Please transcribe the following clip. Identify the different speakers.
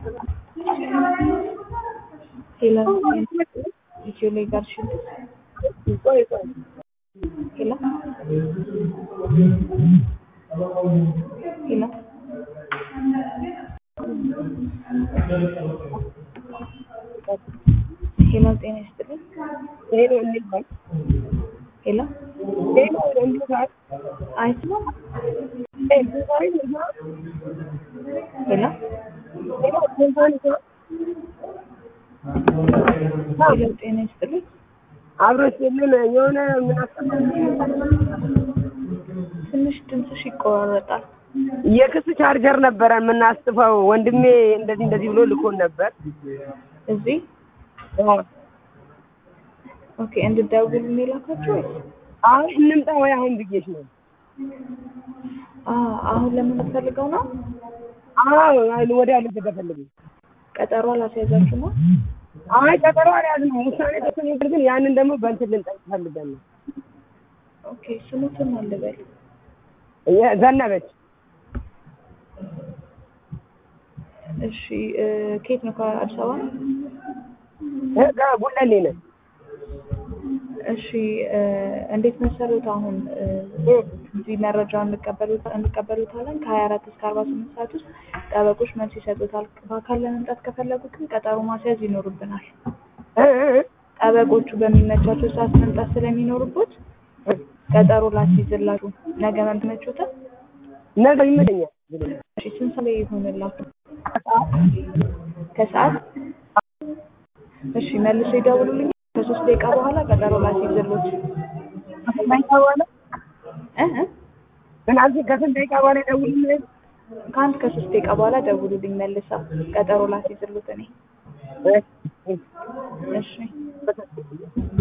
Speaker 1: Hello, Julie Garshid. Hello. Hello. ሄሎ ጤና ይስጥልኝ።
Speaker 2: ሄሎ እንዴት ነህ?
Speaker 1: ሄሎ
Speaker 2: ሄሎ እንዴት ነህ?
Speaker 1: አይስማም።
Speaker 2: ኤ ዛሬ ነው
Speaker 1: ሄሎ
Speaker 2: ሄሎ ዛሬ ነው
Speaker 1: ሄሎ ጤና ይስጥልኝ።
Speaker 2: አብሮሽ የለም የሆነ ምን
Speaker 1: ትንሽ ድምፅሽ ይቆራረጣል።
Speaker 2: የክስ ቻርጀር ነበረ የምናስጥፈው ወንድሜ እንደዚህ እንደዚህ ብሎ ልኮን ነበር።
Speaker 1: እዚህ ኦኬ፣ እንድደውል የላካችሁ ወይስ?
Speaker 2: አሁን እንምጣ ወይ አሁን ብዬሽ ነው።
Speaker 1: አ አሁን ለምን ፈልገው ነው?
Speaker 2: አዎ ወዲያ ልትገ ፈልግ
Speaker 1: ቀጠሮ አላስያዛችሁ ነው?
Speaker 2: አይ ቀጠሮ አልያዝንም። ውሳኔ ተሰጥቶን ግን ያንን ደግሞ በእንትን ልንጠይቅ ፈልገን ነው።
Speaker 1: ኦኬ፣ ስሙትን አልበል።
Speaker 2: ዘነበች
Speaker 1: እሺ፣ ከየት ነው? ከአዲስ አበባ ነው?
Speaker 2: ጉለሌ ነን።
Speaker 1: እሺ፣ እንዴት መሰሉት? አሁን እዚህ መረጃውን እንቀበሉታለን። ከሀያ አራት እስከ አርባ ስምንት ሰዓት ውስጥ ጠበቆች መልስ ይሰጡታል። በአካል ለመምጣት ከፈለጉ ግን ቀጠሮ ማስያዝ ይኖርብናል። ጠበቆቹ በሚመቻቸው ሰዓት መምጣት ስለሚኖርቦት ቀጠሮ ላስይዝላችሁ። ነገ መምትመቹታል?
Speaker 2: ነገ ይመቸኛል።
Speaker 1: እሺ፣ ስንት ሰዓት ላይ ይሆንላችሁ? ከሰዓት እሺ፣ መልሶ ይደውሉልኝ። ከሶስት ደቂቃ በኋላ ቀጠሮ ላስይዝሎት
Speaker 2: ደቂቃ በኋላ
Speaker 1: እህ
Speaker 2: ምናምን ከስንት ደቂቃ በኋላ ደውልልኝ።
Speaker 1: ከአንድ ከሶስት ደቂቃ በኋላ ደውሉልኝ መልሳ ቀጠሮ ላስይዝሎት እኔ እሺ